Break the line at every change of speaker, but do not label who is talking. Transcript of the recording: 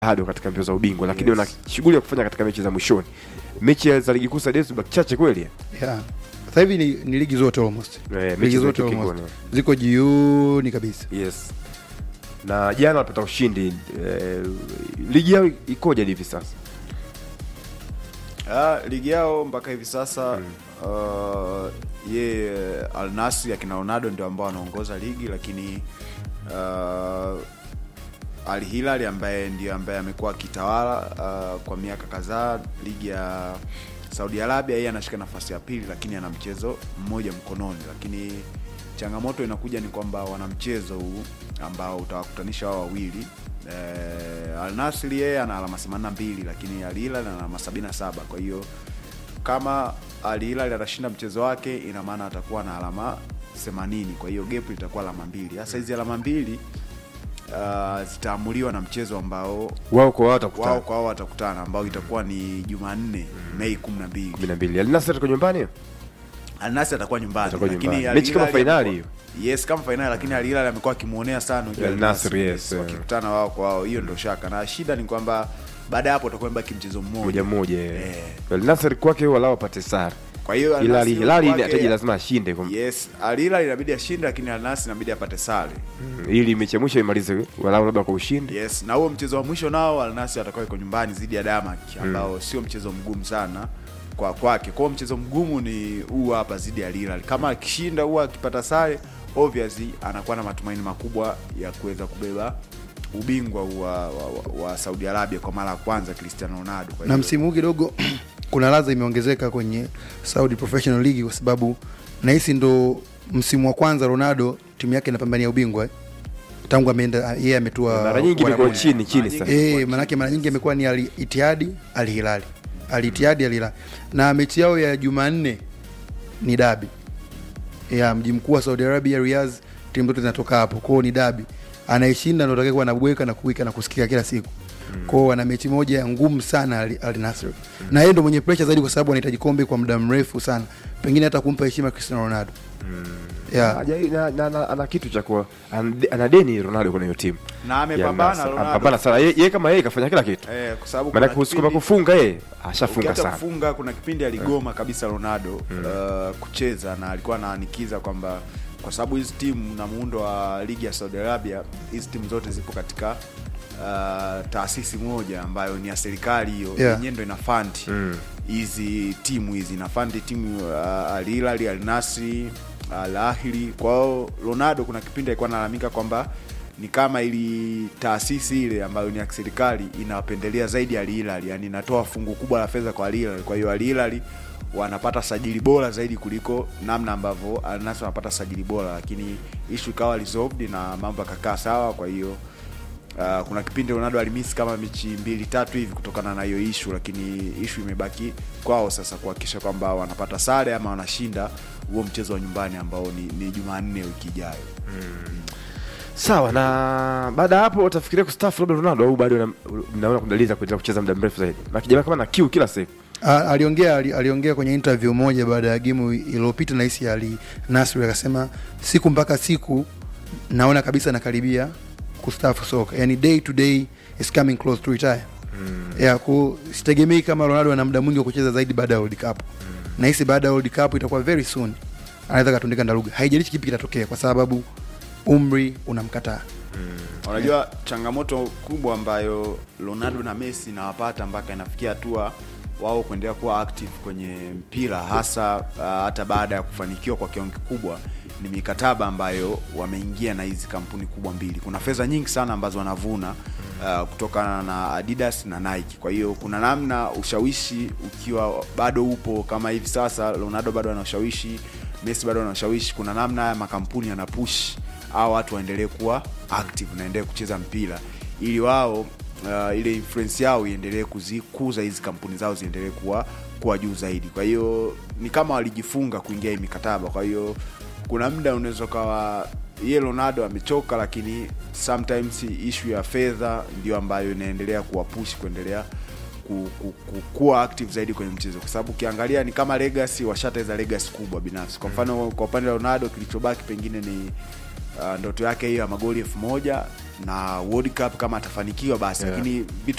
bado katika mbio za ubingwa, lakini
Yes.
wana shughuli ya kufanya katika mechi za mwishoni. Mechi za ligi kuu Saudi zimebaki chache kweli.
yeah. Sasa hivi ni, ni ligi zote almost
Eh, mechi
ligi
za
zote
kikoni.
almost ziko jioni kabisa.
Yes. Na jana walipata ushindi eh, ligi yao ikoje hivi sasa?
Ah, ligi yao mpaka hivi sasa uh, ye Al Nassr akina Ronaldo ndio ambao wanaongoza ligi, lakini uh, Al Hilal ambaye ndio ambaye amekuwa akitawala uh, kwa miaka kadhaa ligi ya Saudi Arabia, yeye anashika nafasi ya pili, lakini ana mchezo mmoja mkononi. Lakini changamoto inakuja ni kwamba wana mchezo huu ambao utawakutanisha wao wawili eh, Al Nassr yeye ana alama 82 lakini Al Hilal ana alama 77 kwa hiyo kama Al Hilal atashinda mchezo wake ina maana atakuwa na alama 80 kwa hiyo gap litakuwa alama mbili sasa hizi alama mbili uh, zitaamuliwa na mchezo ambao
Wao kwa wao watakutana
wao kwa wao watakutana ambao itakuwa ni Jumanne Mei 12
12. Al Nassr kwa nyumbani hiyo?
Al Nassr atakuwa nyumbani
Atakuwa
lakini
nyumbani.
Al
Mechi kama
Hilal
fainali
amekuwa- Yes, kama fainali lakini Al Hilal amekuwa akimuonea sana ujue
Al
Al
Nassr,
Nassr,
yes, eh.
wakikutana wao kwa wao, hiyo ndio shaka, na shida ni kwamba baada ya hapo utakuwa mbaki mchezo
moja
mmoja.
moja.
Eh.
Al Nassr kwake wao lao wapate sare.
Kwa hiyo Al
Ila Al
Nassr
Hilal
kwake-
inahitaji lazima ashinde kwa
Yes, Al Hilal inabidi ashinde, lakini Al Nassr inabidi apate sare.
ili mechi ya mwisho imalize walau labda kwa ushindi.
Yes, na huo mchezo wa mwisho nao Al Nassr atakuwa iko nyumbani dhidi ya Damak ambao sio mchezo mgumu sana kwa kwake. Kwa hiyo mchezo mgumu ni huu hapa dhidi ya Al Hilal. Kama akishinda huwa akipata sare, obviously anakuwa na matumaini makubwa ya kuweza kubeba ubingwa wa, wa, wa, wa Saudi Arabia kwa mara ya kwanza Cristiano Ronaldo. Kwa
na
hiyo-
msimu huu kidogo kuna ladha imeongezeka kwenye Saudi Professional League kwa sababu nahisi ndo msimu wa kwanza Ronaldo timu yake inapambania ubingwa eh. tangu ameenda yeye ametua
Mara nyingi imekuwa
Uarabuni.
chini chini
Mara
sana.
nyingi-
Eh, manake mara nyingi amekuwa ni Al Ittihad Al Hilal. Al Ittihad Al Hilal. Na mechi yao ya Jumanne ni dabi. Ya mji mkuu wa Saudi Arabia Riyadh, timu zote zinatoka hapo. Kwa hiyo ni dabi. Anayeshinda ndio atakayekuwa anabweka na kuwika na kusikika kila siku. Kwa hiyo wana mechi moja ngumu sana Al, Al Nassr. Na yeye ndio mwenye pressure zaidi kwa sababu anahitaji kombe kwa muda mrefu sana. Pengine hata kumpa heshima Cristiano Ronaldo. Yeah.
Haja- na- na- na- ana kitu cha kuwa ana- ana deni Ronaldo kwenye hiyo timu.
na
Ya
amepambana
Nassr.
Ronaldo.
Amepambana sana. Yeye yeye kama yeye kafanya kila kitu.
Eh, kwa sababu
Maana
kuna
kusukuma
kipindi-
kufunga yeye ashafunga
ukiacha
sana.
kufunga kuna kipindi aligoma kabisa Ronaldo uh, kucheza na alikuwa anaanikiza kwamba kwa sababu hizi timu na muundo wa ligi ya Saudi Arabia hizi timu zote zipo katika uh, taasisi moja ambayo ni ya serikali hiyo
Yeah.
yenyewe ndo ina fund
Mm.
hizi timu hizi ina fund timu uh, Al Hilal, Al Nassr, Al Ahly. Kwa hiyo Ronaldo kuna kipindi alikuwa analalamika kwamba ni kama ili taasisi ile ambayo ni ya serikali inawapendelea zaidi Al Hilal, yani inatoa fungu kubwa la fedha kwa Al Hilal. Kwa hiyo Al Hilal wanapata sajili bora zaidi kuliko namna ambavyo Al Nassr wanapata sajili bora, lakini issue ikawa resolved na mambo yakakaa sawa. Kwa hiyo Uh, kuna kipindi Ronaldo alimisi kama mechi mbili tatu hivi kutokana na hiyo ishu, lakini ishu imebaki kwao sasa kuhakikisha kwamba wanapata sare ama wanashinda huo mchezo wa nyumbani ambao ni, ni Jumanne wiki ijayo.
Sawa na baada ya hapo utafikiria kustaafu labda Ronaldo au bado una- mnaona kudaliza kuendelea kucheza muda mrefu zaidi. Na kijana kama na kiu kila siku.
A- aliongea ali- aliongea kwenye interview moja baada ya game iliyopita na hisi Ali Nasri akasema siku mpaka siku naona kabisa nakaribia kustaafu soka, yani day to day is coming close to retire. Yeah, ku sitegemei kama Ronaldo ana muda mwingi wa kucheza zaidi baada ya World Cup. Na hisi baada ya World Cup itakuwa very soon anaweza katundika ndaruga, haijalishi kipi kitatokea, kwa sababu umri unamkataa.
Unajua changamoto kubwa ambayo Ronaldo na Messi inawapata mpaka inafikia hatua wao kuendelea kuwa active kwenye mpira hasa uh, hata baada ya kufanikiwa kwa kiwango kikubwa ni mikataba ambayo wameingia na hizi kampuni kubwa mbili. Kuna fedha nyingi sana ambazo wanavuna uh, kutokana na Adidas na Nike. Kwa hiyo kuna namna ushawishi ukiwa bado upo kama hivi sasa, Ronaldo bado ana ushawishi, Messi bado ana ushawishi, kuna namna haya makampuni yana push au watu waendelee kuwa active na endelee kucheza mpira ili wao uh, ile influence yao iendelee kuzikuza hizi kampuni zao ziendelee kuwa kuwa juu zaidi. Kwa hiyo ni kama walijifunga kuingia hii mikataba. Kwa hiyo kuna muda unaweza ukawa ye Ronaldo amechoka, lakini sometimes issue ya fedha ndio ambayo inaendelea kuwapush kuendelea ku, ku, ku, kuwa active zaidi kwenye mchezo, kwa sababu ukiangalia ni kama legacy, washateza legacy kubwa binafsi. Kwa mfano kwa upande wa Ronaldo kilichobaki pengine ni uh, ndoto yake hiyo ya magoli elfu moja na World Cup kama atafanikiwa basi
Yeah.
lakini vitu